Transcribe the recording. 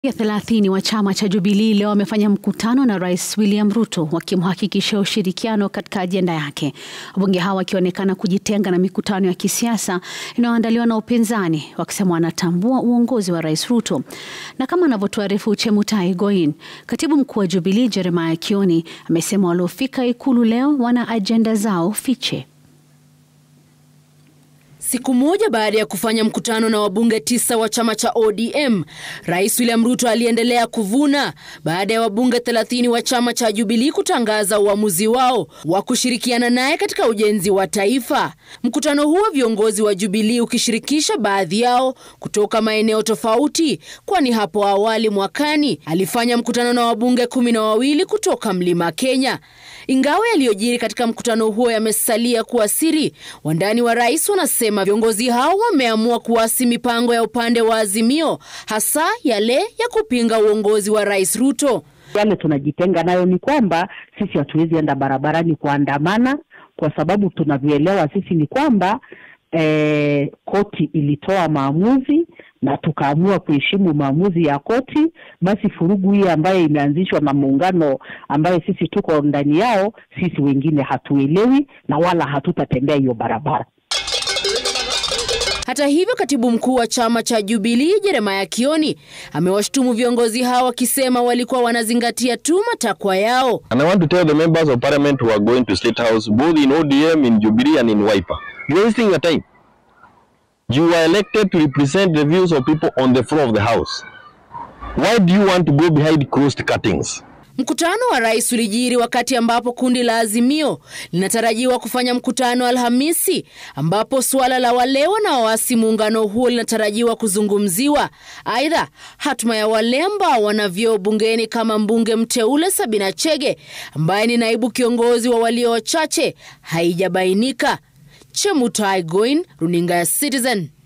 ya thelathini wa chama cha Jubilee leo wamefanya mkutano na Rais William Ruto wakimhakikishia ushirikiano katika ajenda yake. Wabunge hao wakionekana kujitenga na mikutano ya kisiasa inayoandaliwa na upinzani, wakisema wanatambua uongozi wa Rais Ruto. Na kama anavyotuarifu Chemutai Goin, katibu mkuu wa Jubilee Jeremiah Kioni amesema waliofika Ikulu leo wana ajenda zao fiche. Siku moja baada ya kufanya mkutano na wabunge tisa wa chama cha ODM, Rais William Ruto aliendelea kuvuna baada ya wabunge 30 wa chama cha Jubilee kutangaza uamuzi wao wa kushirikiana naye katika ujenzi wa taifa. Mkutano huo viongozi wa Jubilee ukishirikisha baadhi yao kutoka maeneo tofauti, kwani hapo awali mwakani alifanya mkutano na wabunge kumi na wawili kutoka Mlima Kenya. Ingawa yaliyojiri katika mkutano huo yamesalia kuwa siri, wandani wa rais wanasema viongozi hao wameamua kuasi mipango ya upande wa Azimio, hasa yale ya kupinga uongozi wa Rais Ruto. Yale tunajitenga nayo ni kwamba sisi hatuwezi enda barabarani kuandamana, kwa sababu tunavyoelewa sisi ni kwamba eh, koti ilitoa maamuzi na tukaamua kuheshimu maamuzi ya koti. Basi furugu hii ambayo imeanzishwa na muungano ambayo sisi tuko ndani yao, sisi wengine hatuelewi na wala hatutatembea hiyo barabara. Hata hivyo, katibu mkuu wa chama cha Jubilee Jeremiah Kioni amewashtumu viongozi hao akisema walikuwa wanazingatia tu matakwa yao. And I want to tell the members of parliament who are going to State House, both in ODM, in Jubilee and in Wiper, you're wasting your time. You are elected to represent the views of people on the floor of the house. Why do you want to go behind closed curtains? Mkutano wa rais ulijiri wakati ambapo kundi la Azimio linatarajiwa kufanya mkutano Alhamisi, ambapo suala la wale wanaoasi muungano huo linatarajiwa kuzungumziwa. Aidha, hatma ya wale ambao wana vyeo bungeni kama mbunge mteule Sabina Chege ambaye ni naibu kiongozi wa walio wachache haijabainika. Chemutai Goin, runinga ya Citizen.